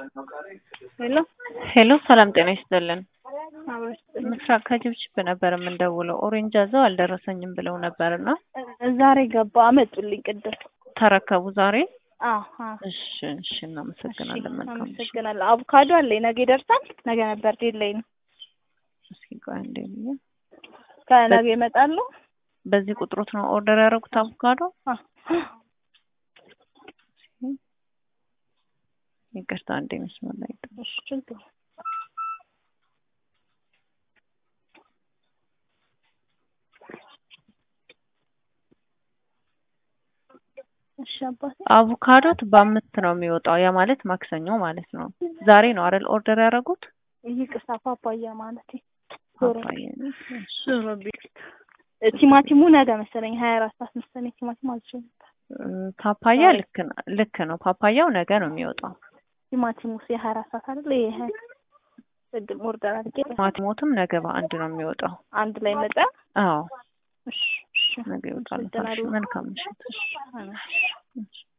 ሄሎ ሄሎ ሰላም ጤና ይስጥልን። አብረሽ ምስራቅ ከጅብጅብ ነበር የምንደውለው። ኦሬንጅ አዘው አልደረሰኝም ብለው ነበርና ዛሬ ገባ አመጡልኝ ቅድም። ተረከቡ ዛሬ? አዎ አዎ። እሺ እሺ፣ እናመሰግናለን። መልካም ምሽት። አመሰግናለሁ። አቮካዶ አለኝ ነገ ይደርሳል። ነገ ነበር ዴድላይን ነው። እስኪ ቆይ አንዴ ብዬ ከነገ ይመጣሉ። በዚህ ቁጥሮት ነው ኦርደር ያደረጉት አቮካዶ? አዎ። ይቅርታ አንዴ መስመር ላይ እሺ ችግር እሺ አባቴ አቮካዶት በአምስት ነው የሚወጣው። ያ ማለት ማክሰኞ ማለት ነው። ዛሬ ነው አይደል ኦርደር ያደረጉት? ይቅርታ ፓፓያ ማለት ዞሮ ፓፓያ ነው። እሺ። ዞሮ ቢል ቲማቲሙ ነገ መሰለኝ ሀያ አራት ሰዓት መሰለኝ ቲማቲሙ አልችልም። እ፣ ፓፓያ ልክ ነው ልክ ነው። ፓፓያው ነገ ነው የሚወጣው። ቲማቲሙ የሀያ አራት ሰዓት አይደለ? ይሄ ቅድም ኦርደር አድርጌ ቲማቲሞትም ነገ በአንድ ነው የሚወጣው። አንድ ላይ መጣ። አዎ እሺ እሺ ነገ ይወጣል። አመሰግናለሁ። መልካም ምሽት። እሺ አሜን። እሺ።